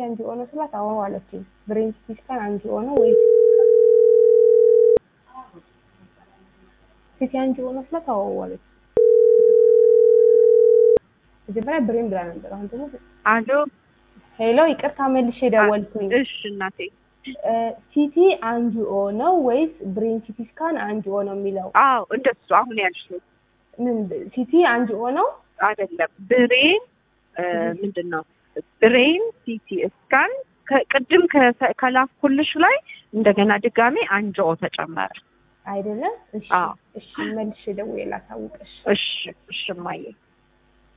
አንጂኦ ነው ስላት አዎ አለችኝ። ብሬን ሲቲ ስካን አንጂኦ ነው ወይስ ሲቲ አንጂኦ ነው ስላት አዎ አለች። መጀመሪያ ብሬን ብላ ነበር። አሁን ደግሞ አሎ ሄሎ፣ ይቅርታ መልሼ ደወልኩኝ። እሺ እናቴ ሲቲ አንጂኦ ነው ወይስ ብሬን ሲቲ ስካን አንጂኦ ነው የሚለው? አዎ እንደሱ አሁን ያልሽው ምን ሲቲ አንጂኦ ነው? አይደለም ብሬን ምንድን ነው ብሬን ሲቲ ስካን ቅድም ከ- ከላኩልሽ ላይ እንደገና ድጋሜ አንጂኦ ተጨመረ አይደለም? እሺ አዎ። እሺ፣ መልሼ ደውዬ ላሳውቅሽ። እሺ እሺ እማዬ